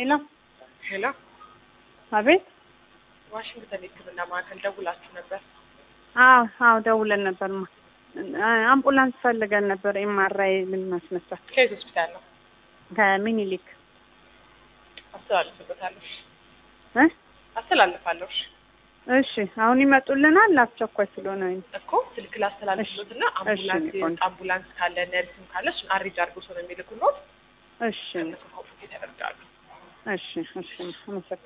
ሄሎ ሄሎ፣ አቤት። ዋሽንግተን የሕክምና ማዕከል ደውላችሁ ነበር? አዎ አዎ ደውለን ነበርማ። አምቡላንስ ፈልገን ነበር ኤምአርአይ ልናስነሳት ከየት ሆስፒታል ነው? ከሚኒሊክ አስተላልፍበታለሁ። እ አስተላልፋለሁ። እሺ አሁን ይመጡልናል። አስቸኳይ ስለሆነ እኮ ስልክ ላስተላልፍሎት እና እሺ፣ አምቡላንስ እሺ፣ ቆንጆ። አምቡላንስ ካለ ነርስም ካለ እሱን አሬንጅ አድርጎ ሰው ነው የሚልኩሎት። እሺ እነሱ ኮንፎርት ያደርጋሉ። እሺ እሺ አመሰግናለሁ።